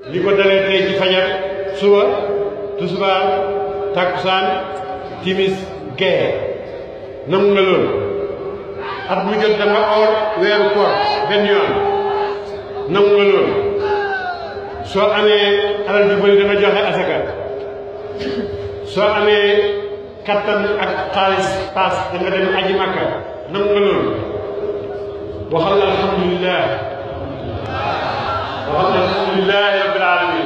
li ko dalee tey ci fajar suba tusubaar takkusaan timis gee nangu nga loolu at mu jot da nga or weeru koor benn yoon nangu nga loolu soo amee alal ju bëri da nga joxe asaka soo amee kattan ak xaalis paas da nga dem aji makka nangu nga loolu waxal alhamdulilah waxal alhamdulilahi rabbil alamin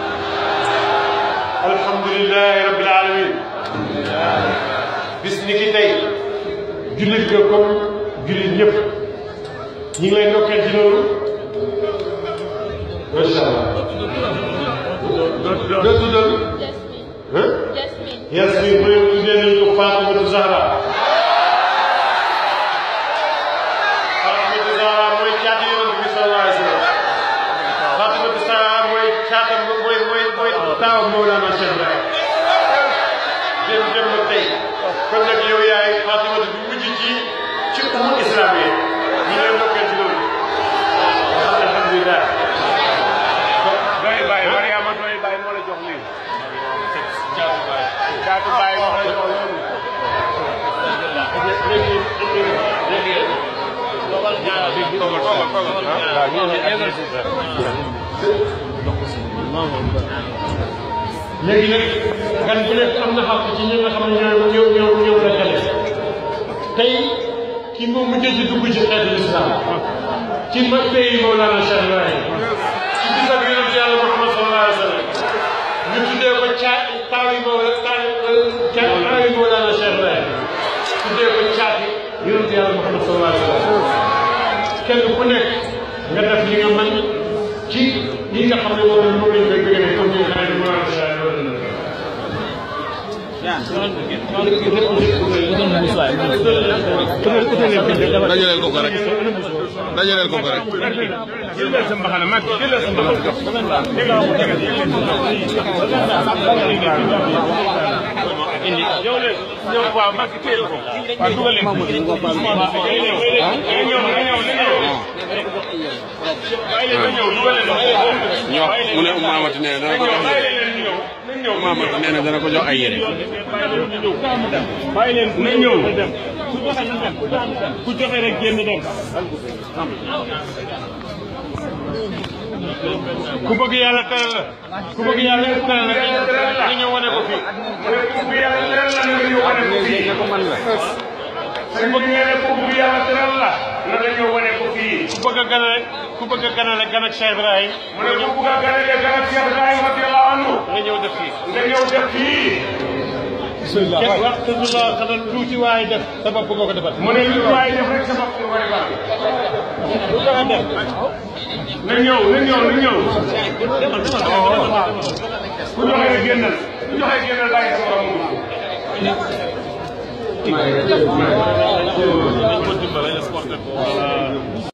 alhamdulilahi rabbil alamin bis ni ki tey jullit nga comme jullit ñëpp ñi ngi lay ndokkeel ci loolu macha allah doo tuddal ah Yasmin mu ne tuddee nañu ko Fatimatu Zahra Fatimatu Zahra mooy caati yonent bi sallallahu alayhi wa sallam Fatimatu Zahra mooy caatam mooy mooy mooy taawam Mawlana Cheikh Ibrahim dem dem na tey kon nag yow yaay Fatimatu bi mujj ci ci umma islam yi ñu leen ndokkee ci loolu alhamdulilah doy bàyyi Mariama doy bàyyi moo la jox lii caatu bàyyi moo la jox loolu léegi nag gan bu nekk am na xaq ci ñi nga xam ne ñoo ñoo ñoo ñoo la xale tey ki moo mujjee ci dugg ci xeetu islam ci ma pays Mawlana Cheikh Ibrahim ci bisab yonent yàlla Muhammad sallallahu alayhi wa sallam ñu tuddee ko caa taaw yi Mawla taaw yi Mawlana Cheikh Ibrahim tuddee ko caati yonent yàlla Muhammad sallallahu alayhi wa sallam kenn ku nekk nga def li nga mën ci li nga xam ne moom la moom lañ koy bëggee comme ni nga xam ne Mawlana Cheikh Ibrahim dajaleel ko ko rek dajaleel ko ko rek jëlal sa mbaxana mag jëlal sa mbaxana yow de ñëw waaw mag téel ko waaw dugal leen ko ñëw na ñëw na ñëw bàyyi leen na ñëw dugal leen ñoo mu ne Maamati nee na dana ko jox bàyyi yére leen ñëw na ñëw Maamati nee na dana ko jox ay yére bàyyi leen na ñëw ku joxe rek génn dem ku bëgg yàlla teral la ku bëgg yàlla teral la nga ñëw wane ko fii ku bëgg yàlla teral la nga ñëw wane ko fii ku bëgg yàlla teral la nga ñëw wane ko fii ku bëgg a ganale ku bëgg a ganale gan ak Cheikh Ibrahim mu ne ku bëgg a ganale gan ak Cheikh Ibrahima radiyallahu anhu nga ñëw def fii nga ñëw def fii kenn wax te du la xanaa tuuti waaye def sa bopp nga ko defal mu ne lu waay def rek sa bopp nga defal lu tax a def na ñëw na ñëw na ñëw ku joxe rek génnal ku joxe génnal bàyyi sa borom dañ ko dimbale exporté ko